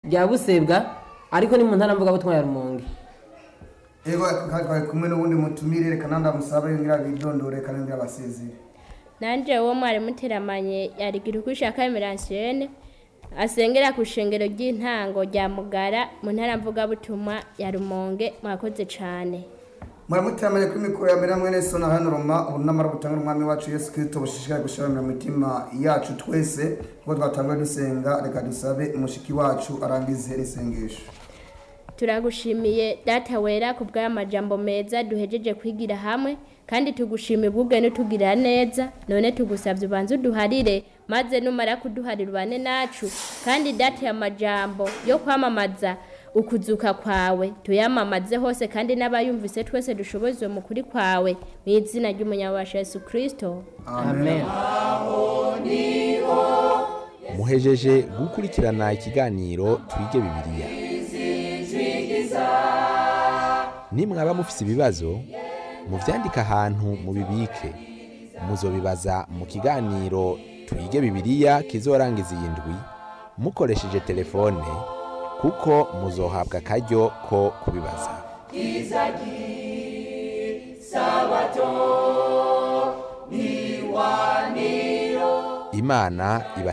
rya busebwa ariko ni mu ntara mvugabutumwa ya rumonge ego kandi twari kumwe n'ubundi mutumire reka nanda musabe ngira bidondore kandi ngira basezere nanje uwo mwari muteramanye yarigira uko ushaka emeransiene asengera ku shengero ry'intango rya mugara mu ntara mvugabutumwa ya rumonge mwakoze cane muramuteramanye kuri mikoro ya mbere mwene sona hano roma ubu namara gutanga n'umwami wacu yesu kirisito bushishikaye gushiramira mu mitima yacu twese kuko twatanguye dusenga reka dusabe umushiki wacu arangize isengesho turagushimiye data wera ku bw'amajambo meza duhejeje kwigira hamwe kandi tugushimiye ubwubwe n'utugirira neza none tugusabye ubanze uduharire maze numara kuduharira ubane nacu kandi data ya majambo yo kwamamaza ukuzuka kwawe tuyamamaze hose kandi n'abayumvise twese dushoboze mu kuri kwawe mu izina ry'umunyabasha yesu kirisito amen muhejeje gukurikirana ikiganiro twige bibiliya nimwaba mufise ibibazo muvyandike ahantu mubibike muzobibaza mu kiganiro twige bibiliya kizorangiza iyi ndwi mukoresheje telefone kuko muzohabwa akaryo ko kubibaza imana iba